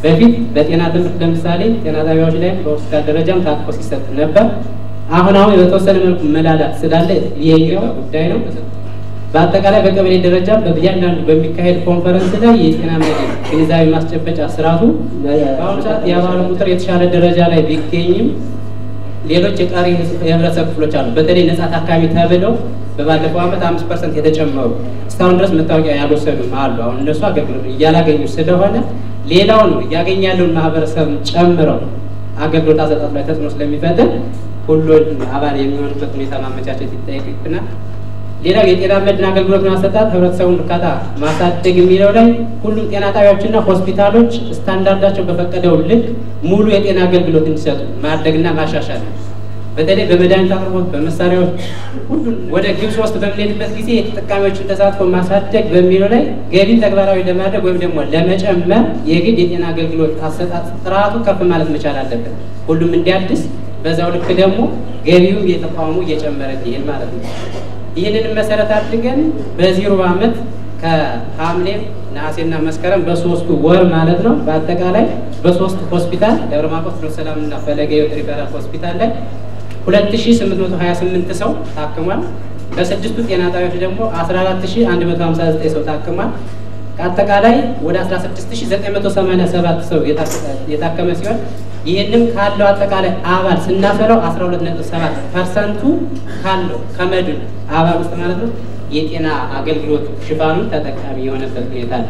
በፊት በጤና ትምህርት ለምሳሌ ጤና ጣቢያዎች ላይ በሆስፒታል ደረጃም ታጥቆ ሲሰጥ ነበር። አሁን አሁን በተወሰነ መልኩ መላላት ስላለ ይሄኛው ጉዳይ ነው። በአጠቃላይ በቀበሌ ደረጃ በእያንዳንዱ በሚካሄድ ኮንፈረንስ ላይ የጤና መድን ግንዛቤ ማስጨበጫ ስርዓቱ በአሁኑ ሰዓት የአባሉ ቁጥር የተሻለ ደረጃ ላይ ቢገኝም ሌሎች የቀሪ የህብረተሰብ ክፍሎች አሉ። በተለይ ነጻ ታካሚ ተብለው በባለፈው ዓመት አምስት ፐርሰንት የተጨመሩ እስካሁን ድረስ መታወቂያ ያልወሰዱም አሉ። አሁን እነሱ አገልግሎት እያላገኙ ስለሆነ ሌላውን እያገኘ ያለውን ማህበረሰብ ጨምረው አገልግሎት አሰጣጥ ላይ ተጽዕኖ ስለሚፈጥር ሁሉን አባል የሚሆኑበት ሁኔታ ማመቻቸት ይጠይቅብናል። ሌላው የጤና መድን አገልግሎት ማሰጣት ህብረተሰቡን እርካታ ማሳደግ የሚለው ላይ ሁሉም ጤና ጣቢያዎችና ሆስፒታሎች ስታንዳርዳቸው በፈቀደው ልክ ሙሉ የጤና አገልግሎት እንዲሰጡ ማድረግና ማሻሻል ነው። በተለይ በመድኃኒት አቅርቦት፣ በመሳሪያዎች ሁሉም ወደ ግብ ሶስት በምንሄድበት ጊዜ የተጠቃሚዎችን ተሳትፎ ማሳደግ በሚለው ላይ ገቢን ተግባራዊ ለማድረግ ወይም ደግሞ ለመጨመር የግድ የጤና አገልግሎት አሰጣጥ ጥራቱ ከፍ ማለት መቻል አለበት። ሁሉም እንዲያድስ በዛው ልክ ደግሞ ገቢውም የተቋሙ እየጨመረ እንዲሄድ ማለት ነው። ይህንን መሰረት አድርገን በዚህ ሩብ ዓመት ከሐምሌ ነሐሴና መስከረም በሶስቱ ወር ማለት ነው በአጠቃላይ በሶስት ሆስፒታል ደብረ ማርቆስ ፍኖተ ሰላምና ፈለገ ሕይወት ሪፈራል ሆስፒታል ላይ 2828 ሰው ታክሟል። በስድስቱ ጤና ጣቢያዎች ደግሞ 14159 ሰው ታክሟል። ከአጠቃላይ ወደ 16987 ሰው የታከመ ሲሆን ይህንም ካለው አጠቃላይ አባል ስናፈለው 12.7 ፐርሰንቱ ካለው ከመድን አባል ውስጥ ማለት ነው የጤና አገልግሎት ሽፋኑን ተጠቃሚ የሆነበት ሁኔታ አለ።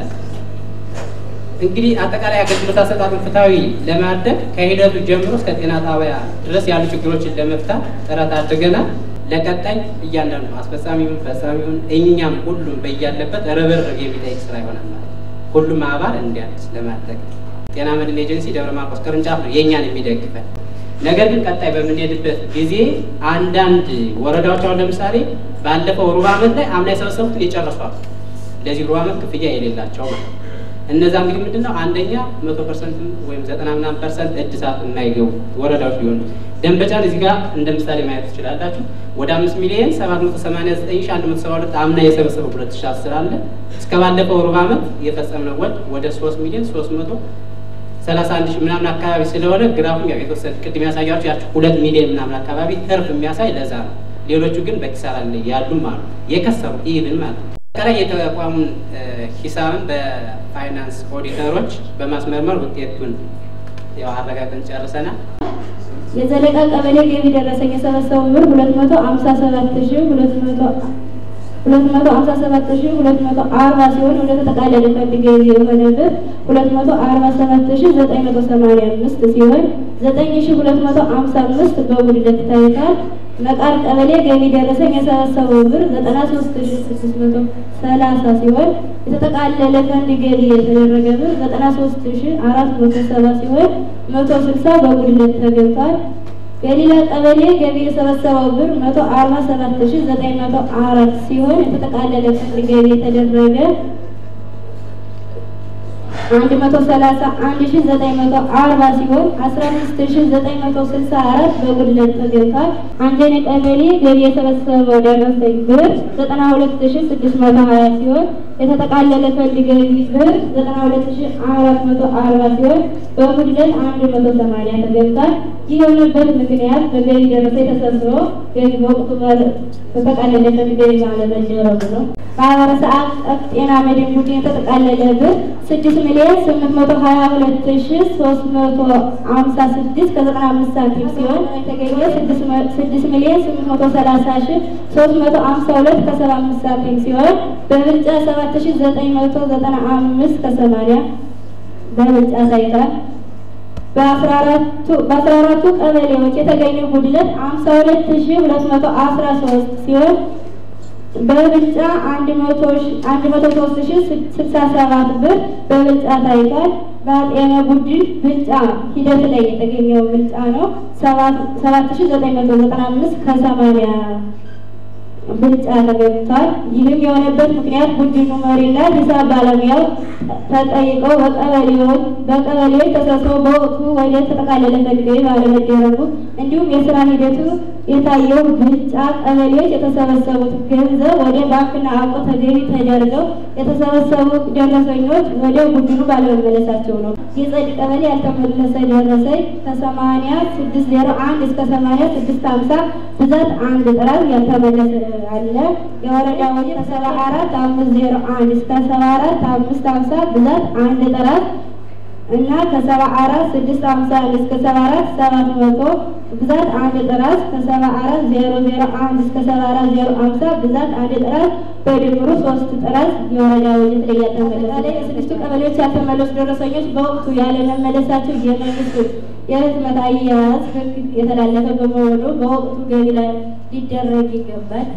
እንግዲህ አጠቃላይ አገልግሎት አሰጣጡን ፍትሐዊ ለማድረግ ከሂደቱ ጀምሮ እስከ ጤና ጣቢያ ድረስ ያሉ ችግሮችን ለመፍታት ጥረት አድርገናል። ለቀጣይ እያንዳንዱ አስፈጻሚውን፣ ፈጻሚውን እኛም ሁሉም በያለበት ርብርብ የሚጠይቅ ስራ ይሆናል ማለት ነው። ሁሉም አባል እንዲያድስ ለማድረግ ጤና መድን ኤጀንሲ ደብረ ማርቆስ ቅርንጫፍ ነው የእኛን የሚደግፈን። ነገር ግን ቀጣይ በምንሄድበት ጊዜ አንዳንድ ወረዳዎች አሁን ለምሳሌ ባለፈው ሩብ ዓመት ላይ አምና የሰበሰቡትን የጨረሷል ለዚህ ሩብ ዓመት ክፍያ የሌላቸው ማለት ነው። እነዛ እንግዲህ ምንድን ነው አንደኛ መቶ ፐርሰንት ወይም ዘጠና ምናምን ፐርሰንት እድሳት የማይገቡ ወረዳዎች ሊሆኑ ደንበጫን እዚህ ጋር እንደ ምሳሌ ማየት ትችላላችሁ። ወደ አምስት ሚሊዮን ሰባት መቶ ሰማንያ ዘጠኝ ሺ አንድ መቶ ሰባ ሁለት አምና የሰበሰበው ሁለት ሺ አስር አለ እስከ ባለፈው ሩብ ዓመት የፈጸምነው ወድ ወደ ሶስት ሚሊዮን ሶስት መቶ ሰላሳ አንድ ሺህ ምናምን አካባቢ ስለሆነ ግራፉም ያው የተወሰነ ቅድም ያሳያችሁ ያችሁ ሁለት ሚሊዮን ምናምን አካባቢ ትርፍ የሚያሳይ ለዛ ነው። ሌሎቹ ግን በኪሳራ ላይ ያሉም አሉ የከሰሩ ኢቭን ማለት ነው። አጠቃላይ የተቋሙን ሂሳብን በፋይናንስ ኦዲተሮች በማስመርመር ውጤቱን ያው አረጋግጠን ጨርሰናል። የዘለቃ ቀበሌ ገቢ ደረሰኝ የሰበሰቡ ብር ሁለት መቶ ሀምሳ ሰባት ሺ ሁለት መቶ ሁለት መቶ ሀምሳ ሰባት ሺ ሁለት መቶ አርባ ሲሆን ወደ ተጠቃለለ ፈንድ ገቢ የሆነ ብር ሁለት መቶ አርባ ሰባት ሺ ዘጠኝ መቶ ሰማንያ አምስት ሲሆን ዘጠኝ ሺ ሁለት መቶ ሀምሳ አምስት በጉድለት ታይቷል። መቃር ቀበሌ ገቢ ደረሰኝ የሰበሰበው ብር ዘጠና ሶስት ሺ ስድስት መቶ ሰላሳ ሲሆን የተጠቃለለ ፈንድ ገቢ የተደረገ ብር ዘጠና ሶስት ሺ አራት መቶ ሰባ ሲሆን መቶ ስልሳ በጉድለት ተገብቷል። ገሊላ ቀበሌ ገቢ የሰበሰበው ብር መቶ አርባ ሰባት ሺ ዘጠኝ መቶ አራት ሲሆን የተጠቃለለ ፈንድ ገቢ የተደረገ አንድ መቶ ሰላሳ አንድ ሺ ዘጠኝ መቶ አርባ ሲሆን አስራ አምስት ሺ ዘጠኝ መቶ ስልሳ አራት በጉድለት ተገብቷል። አንጀኔ ቀበሌ ገቢ የሰበሰበው ደረሰኝ ብር ዘጠና ሁለት ሺ ስድስት መቶ ሀያ ሲሆን የተጠቃለለ ፈንድ ገቢ ብር ዘጠና ሁለት ሺ አራት መቶ አርባ ሲሆን በጉድለት አንድ መቶ ሰማንያ ተገብቷል። ይህ የሆነበት ምክንያት በገቢ ደረሰኝ ተሰብስቦ ገቢ በወቅቱ በተጠቃለለ ፈንድ ገቢ ባለመደረጉ ነው። ማህበረሰብ አቀፍ ጤና መድን ቡድን የተጠቃለለ ብር ስድስት ሚሊዮን ስምንት መቶ ሀያ ሁለት ሺ ሶስት መቶ ሀምሳ ስድስት ከዘጠና አምስት ሳንቲም ሲሆን የተገኘ ስድስት ሚሊዮን ስምንት መቶ ሰላሳ ሺ ሶስት መቶ ሀምሳ ሁለት ከሰባ አምስት ሳንቲም ሲሆን በብልጫ ሰባት ሺ ዘጠኝ መቶ ዘጠና አምስት ከሰማንያ በብልጫ ታይቷል። በአስራ አራቱ ቀበሌዎች የተገኘው ጉድለት ሀምሳ ሁለት ሺ ሁለት መቶ አስራ ሶስት ሲሆን በብልጫ አንድ መቶ ሶስት ሺ ስልሳ ሰባት ብር በብልጫ ታይቷል። በጤና ቡድን ብልጫ ሂደት ላይ የተገኘው ብልጫ ነው ሰባት ሺ ዘጠኝ መቶ ዘጠና አምስት ከሰማንያ ብልጫ ተገኝቷል። ይህም የሆነበት ምክንያት ቡድኑ መሪና ሂሳብ ባለሙያው ተጠይቀው በቀበሌዎች በቀበሌዎች ተሰብስበው በወቅቱ ወደ ተጠቃለለ ፈልገው ባለመደረጉ እንዲሁም የስራ ሂደቱ የታየው ብልጫ ቀበሌዎች የተሰበሰቡት ገንዘብ ወደ ባንክና አውቆ ተገቢ ተደርገው የተሰበሰቡ ደረሰኞች ወደ ቡድኑ ባለመመለሳቸው ነው። የጸድ ቀበሌ ያልተመለሰ ደረሰኝ ከሰማንያ ስድስት ዜሮ አንድ እስከ ሰማንያ ስድስት ሀምሳ ብዛት አንድ ጥራት ያልተመለሰ አለ። የወረዳ ወደ ከሰባ አራት አምስት ዜሮ አንድ እስከ ሰባ አራት አምስት ሀምሳ ብዛት አንድ ጥራት እና ከሰባ አራት ስድስት ሀምሳ አንድ እስከ ሰባ አራት ሰባት መቶ ብዛት አንድ ጥራት ከሰባ አራት ዜሮ ዜሮ አንድ እስከ ሰባ አራት ዜሮ ሀምሳ ብዛት አንድ ጥራት በድምሩ ሶስት ጥራት የወረዳ በጀት ላይ ያልተመለሰ የስድስቱ ቀበሌዎች ያልተመለሱ ደረሰኞች በወቅቱ ያለመመለሳቸው የመንግስት የህትመት አያያዝ ህግ የተላለፈ በመሆኑ በወቅቱ ገቢ ላይ ሊደረግ ይገባል።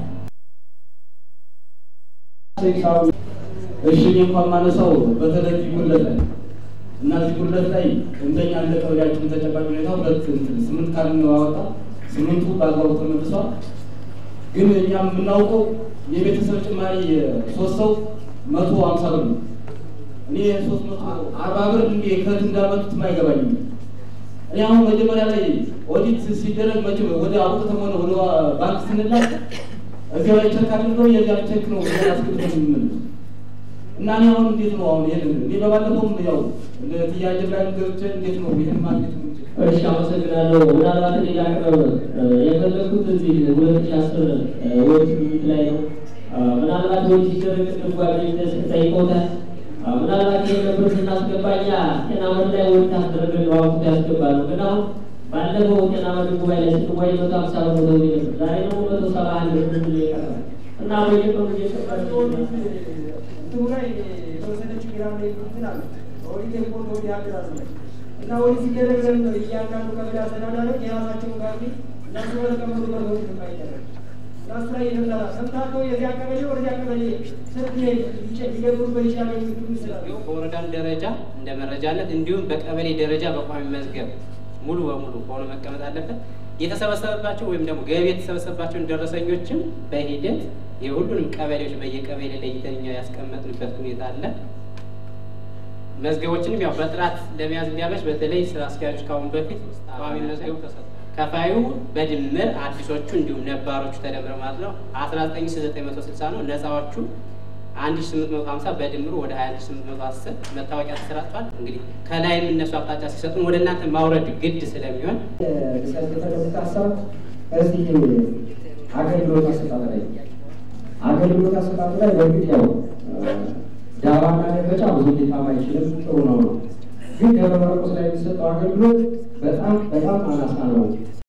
እሺ እኔ እንኳን ማነሳው በተለይ ጉድለት ላይ እና እዚህ ጉድለት ላይ እንደኛ እንደ ቀበሌያችን ተጨባጭ ሁኔታ ሁለት እንትን ስምንት ካል ነው ያወጣ ስምንቱ በአግባቡ ተመልሷል። ግን እኛ የምናውቀው የቤተሰብ ጭማሪ ሶስት ሰው መቶ ሀምሳ ብር ነው። እኔ ሶስት መቶ አርባ ብር እንዴ ከት እንዳመጡት አይገባኝም። እኔ አሁን መጀመሪያ ላይ ኦዲት ሲደረግ መቼ ወደ አውጥተን ሆነ ወደ ባንክ ስንላክ እዚያ ላይ ቸክ አድርገው የዚያ ቸክ ነው ያስገብተን የምንመልስ እና እኔ አሁን እንዴት ነው አሁን ይሄን እኔ በባለፈውም ያው እንደ ጥያቄ ላይ ገብቼ እንዴት ነው ይሄን ማግኘት የምንችል? እሺ አመሰግናለሁ። ምናልባት እኔ ላቅርብ የፈለግኩት እዚህ ሁለት ሺህ አስር ወቅት ውይይት ላይ ነው። ምናልባት ወጪ ሲደረግ ቅድም ጓደኝነት ጠይቀውታል። ምናልባት ይህ ነበር ስናስገባ እኛ ጤና መድ ላይ ወቅት አስደረገን ነው አውቁት ያስገባሉ። ግን አሁን ባለፈው ጤና መድ ጉባኤ ላይ ስትወያይ መቶ ሀምሳ ብር ነው ነበር። ዛሬ ደግሞ መቶ ሰባ አንድ ብር ነው የቀረበ እና በየቀኑ እየሰባቸው እንትኑ ላይ የተወሰነ ችግር አለ እንትን አለ ኦዲት ሪፖርት ወዲ ሀገር አለ እና ኦዲት ሲደረግ ለምን ነው እያንዳንዱ ቀበሌ አስተዳዳሪዎች የራሳቸውን ጋቢ እነሱ በተቀመጡ በሰዎች የማይደረግ እና እሱ ላይ የተሰራ ሰምታቸው የዚያ ቀበሌ ወደዚያ ቀበሌ ስልክ ሊገብሩበት ይችላል የሚሉ ይስላል በወረዳም ደረጃ እንደ መረጃነት እንዲሁም በቀበሌ ደረጃ በቋሚ መዝገብ ሙሉ በሙሉ ሆኖ መቀመጥ አለበት። የተሰበሰበባቸው ወይም ደግሞ ገቢ የተሰበሰበባቸውን ደረሰኞችም በሂደት የሁሉንም ቀበሌዎች በየቀበሌ ለይተን እኛ ያስቀመጥንበት ሁኔታ አለ። መዝገቦችንም ያው በጥራት ለመያዝ እንዲያመች በተለይ ስራ አስኪያጆች ካሁን በፊት ቋሚ መዝገቡ ተሰጥቷል። ከፋዩ በድምር አዲሶቹ እንዲሁም ነባሮቹ ተደምረው ማለት ነው አስራ ዘጠኝ ሺ ዘጠኝ መቶ ስልሳ ነው። ነፃዎቹ አንድ ሺ ስምንት መቶ ሀምሳ በድምሩ ወደ ሀያ አንድ ሺ ስምንት መቶ አስር መታወቂያ ተሰራጭቷል። እንግዲህ ከላይም እነሱ አቅጣጫ ሲሰጡን ወደ እናንተ ማውረድ ግድ ስለሚሆን ሪሰርች የተደረጉት ሀሳብ እዚህ አገልግሎት አሰጣጥ ላይ አገልግሎት አሰጣጥ ላይ በእርግጥ ያው ዳባና ደረጃ ብዙ ሊታማ አይችልም፣ ጥሩ ነው ነው። ግን ደብረ ማርቆስ ላይ የሚሰጠው አገልግሎት በጣም በጣም አናሳ ነው።